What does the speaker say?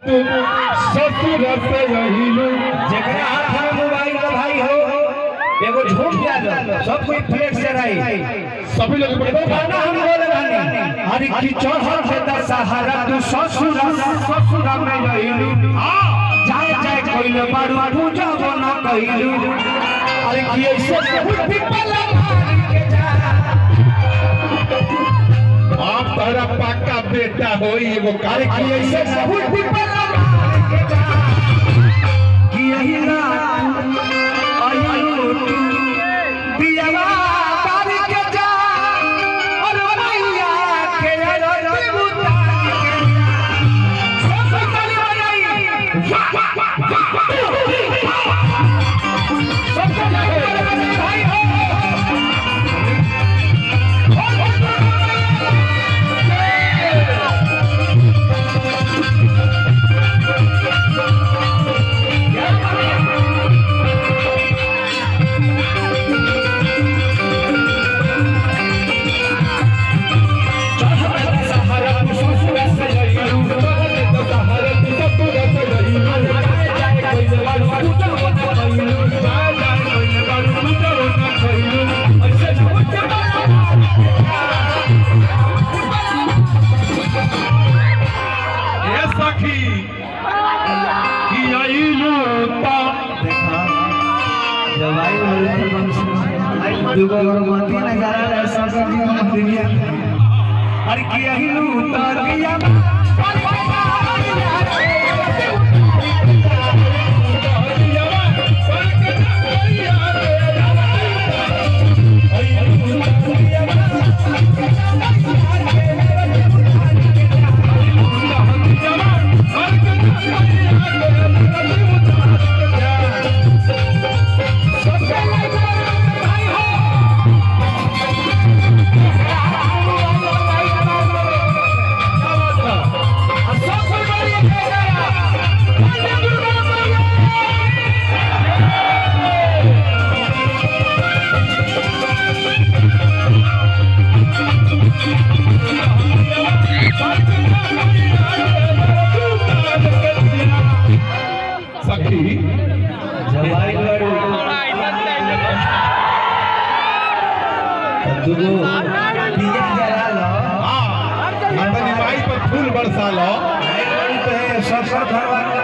तू ससुर से यहिलू जेकरा हाथ में मोबाइल का भाई हो एगो झूम जा दो सब कोई फ्लेक्स जराई सभी लोग एगो गाना हम बोले रहनी हरि की चढ़ल है दशहरा तू ससुर ससुर में रहिलू जाए जाए कोइले बारू पूजा बना कहिलू अरे की ऐसे बुद्धि पला मार के जा आप तारा पाका बेटा होई एगो अरे कार्य की ऐसे बुद्धि पला मार के जा कि यही रात आयु तू दियावा तार के जा और मैया के अरती उतार के जा सब ताली बजाई वाह वाह वाह वाह सब ताली बजाई भाई हो ए सखी कि आइलू ता अरे किया ही लू तार किया सखी दुगो दिया जला लो हाँ अपनी माई पर फूल बरसा लो सब सब भगवान